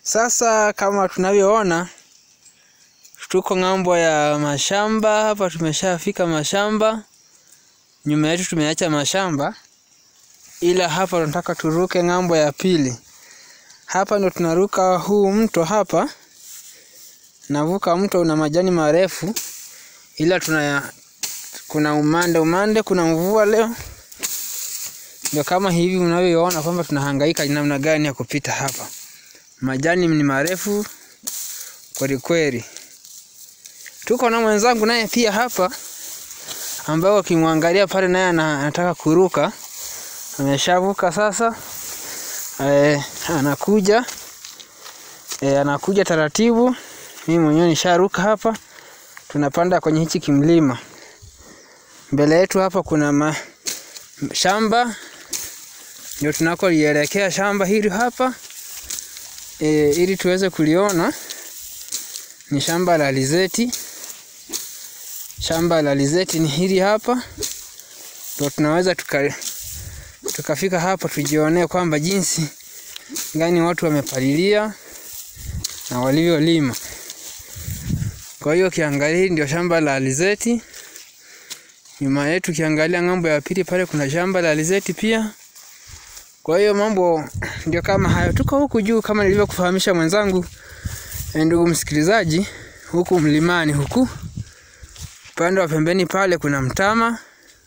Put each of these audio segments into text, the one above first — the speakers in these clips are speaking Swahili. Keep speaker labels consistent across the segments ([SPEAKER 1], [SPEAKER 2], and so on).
[SPEAKER 1] Sasa kama tunavyoona tuko ng'ambo ya mashamba hapa, tumeshafika mashamba. Nyuma yetu tumeacha mashamba, ila hapa tunataka turuke ng'ambo ya pili. Hapa ndo tunaruka huu mto hapa, navuka mto una majani marefu, ila tuna kuna umande umande, kuna mvua leo, ndio kama hivi unavyoona kwamba tunahangaika namna gani ya kupita hapa. Majani ni marefu kweli kweli. Tuko na mwenzangu naye pia hapa, ambao ukimwangalia pale naye anataka kuruka, ameshavuka sasa. E, anakuja e, anakuja taratibu. Mimi mwenyewe nisharuka hapa, tunapanda kwenye hichi kimlima. Mbele yetu hapa kuna ma, shamba ndio tunakolielekea shamba hili hapa e, ili tuweze kuliona ni shamba la alizeti. Shamba la alizeti ni hili hapa, ndio tunaweza tuka, tukafika hapa tujionee kwamba jinsi gani watu wamepalilia na walivyolima. Kwa hiyo kiangalia, hili ndio shamba la alizeti. Nyuma yetu kiangalia ng'ambo ya pili pale kuna shamba la alizeti pia. Kwa hiyo mambo ndio kama hayo. Tuko huku juu kama nilivyokufahamisha mwenzangu, ndugu msikilizaji, huku mlimani huku upande wa pembeni pale kuna mtama.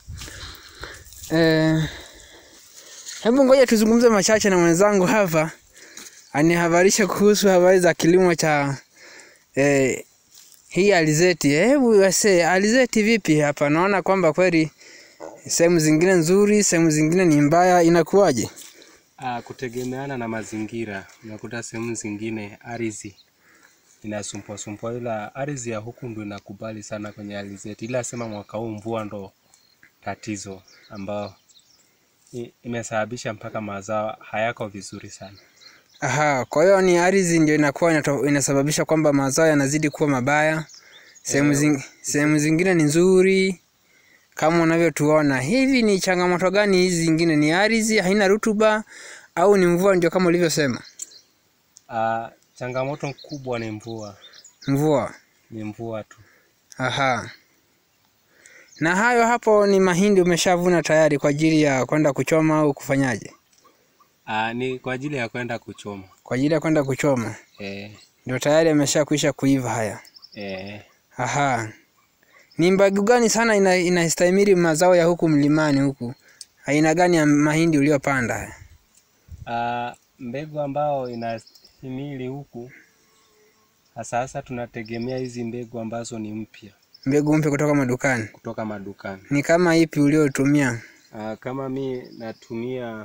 [SPEAKER 1] Eh, hebu ngoja tuzungumze machache na mwenzangu hapa anihabarisha kuhusu habari za kilimo cha eh, hii alizeti. Hebu wase alizeti vipi hapa? Naona kwamba kweli sehemu zingine nzuri, sehemu zingine ni mbaya, inakuwaje?
[SPEAKER 2] Ah, kutegemeana na mazingira. Unakuta sehemu zingine ardhi inasumbua sumbua, ila ardhi ya huku ndo inakubali sana kwenye alizeti, ila sema mwaka huu mvua ndo tatizo ambao i- imesababisha mpaka mazao hayako vizuri sana.
[SPEAKER 1] Aha, kwa hiyo ni ardhi ndio inakuwa inato- inasababisha kwamba mazao yanazidi kuwa mabaya. Sehemu
[SPEAKER 2] Eh,
[SPEAKER 1] zing, sehemu zingine ni nzuri kama unavyotuona. Hivi ni changamoto gani hizi zingine? Ni ardhi haina rutuba au ni mvua ndio kama ulivyosema?
[SPEAKER 2] Ah, changamoto kubwa ni mvua,
[SPEAKER 1] Mvua.
[SPEAKER 2] ni mvua tu.
[SPEAKER 1] Aha. Na hayo hapo ni mahindi umeshavuna tayari kwa ajili ya kwenda kuchoma au kufanyaje?
[SPEAKER 2] Ah, ni kwa ajili ya kwenda kuchoma.
[SPEAKER 1] Kwa ajili ya kwenda kuchoma.
[SPEAKER 2] Eh,
[SPEAKER 1] Ndio tayari ameshakwisha kuiva haya.
[SPEAKER 2] eh,
[SPEAKER 1] Aha. Ni mbegu gani sana ina, inastahimili mazao ya huku mlimani huku? Aina gani ya mahindi uliyopanda haya?
[SPEAKER 2] Ah, mbegu ambao inahimili huku hasa hasa tunategemea hizi mbegu ambazo ni mpya
[SPEAKER 1] Mbegu mpya kutoka madukani.
[SPEAKER 2] kutoka madukani.
[SPEAKER 1] Ni kama ipi uliotumia?
[SPEAKER 2] Ah, kama mi natumia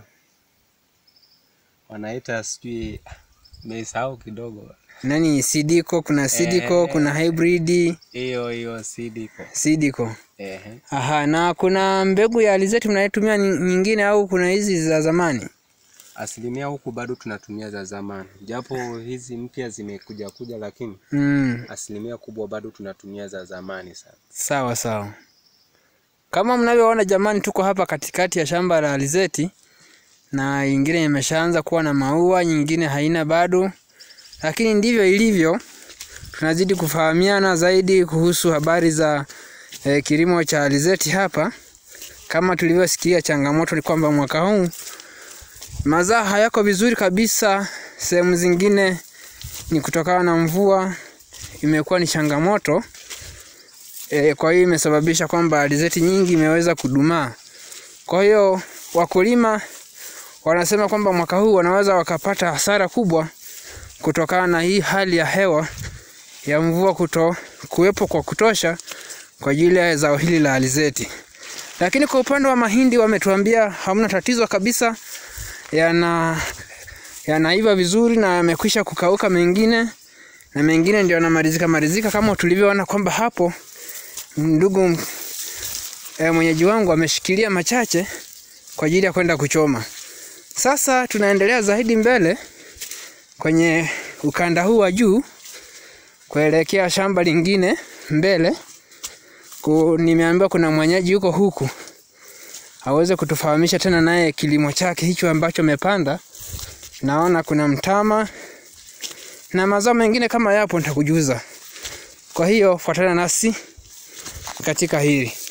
[SPEAKER 2] wanaita sijui meisahau kidogo
[SPEAKER 1] Nani Sidiko, kuna Sidiko,
[SPEAKER 2] Eh,
[SPEAKER 1] kuna hybrid
[SPEAKER 2] hiyo hiyo sidiko.
[SPEAKER 1] Sidiko.
[SPEAKER 2] Ehe.
[SPEAKER 1] Aha, na kuna mbegu ya alizeti mnayotumia ni- nyingine au kuna hizi za zamani?
[SPEAKER 2] Asilimia huku bado tunatumia za zamani, japo hizi mpya zimekuja kuja, lakini
[SPEAKER 1] Mm,
[SPEAKER 2] asilimia kubwa bado tunatumia za zamani sana.
[SPEAKER 1] sawa sawa. Kama mnavyoona jamani, tuko hapa katikati ya shamba la alizeti na ingine imeshaanza kuwa na maua, nyingine haina bado, lakini ndivyo ilivyo. Tunazidi kufahamiana zaidi kuhusu habari za eh, kilimo cha alizeti hapa. Kama tulivyosikia, changamoto ni kwamba mwaka huu mazao hayako vizuri kabisa. Sehemu zingine ni kutokana na mvua, imekuwa ni changamoto e, kwa hiyo imesababisha kwamba alizeti nyingi imeweza kudumaa. Kwa hiyo wakulima wanasema kwamba mwaka huu wanaweza wakapata hasara kubwa kutokana na hii hali ya hewa ya mvua kuto kuwepo kwa kutosha kwa ajili ya zao hili la alizeti. Lakini kwa upande wa mahindi wametuambia hamna tatizo kabisa, yana yanaiva vizuri na yamekwisha kukauka mengine na mengine ndio yanamalizika malizika kama tulivyoona kwamba hapo ndugu e, mwenyeji wangu ameshikilia machache kwa ajili ya kwenda kuchoma. Sasa tunaendelea zaidi mbele kwenye ukanda huu wa juu kuelekea shamba lingine mbele. Ku, nimeambiwa kuna mwenyeji yuko huku aweze kutufahamisha tena naye kilimo chake hicho ambacho amepanda. Naona kuna mtama na mazao mengine kama yapo nitakujuza. Kwa hiyo fuatana nasi katika hili.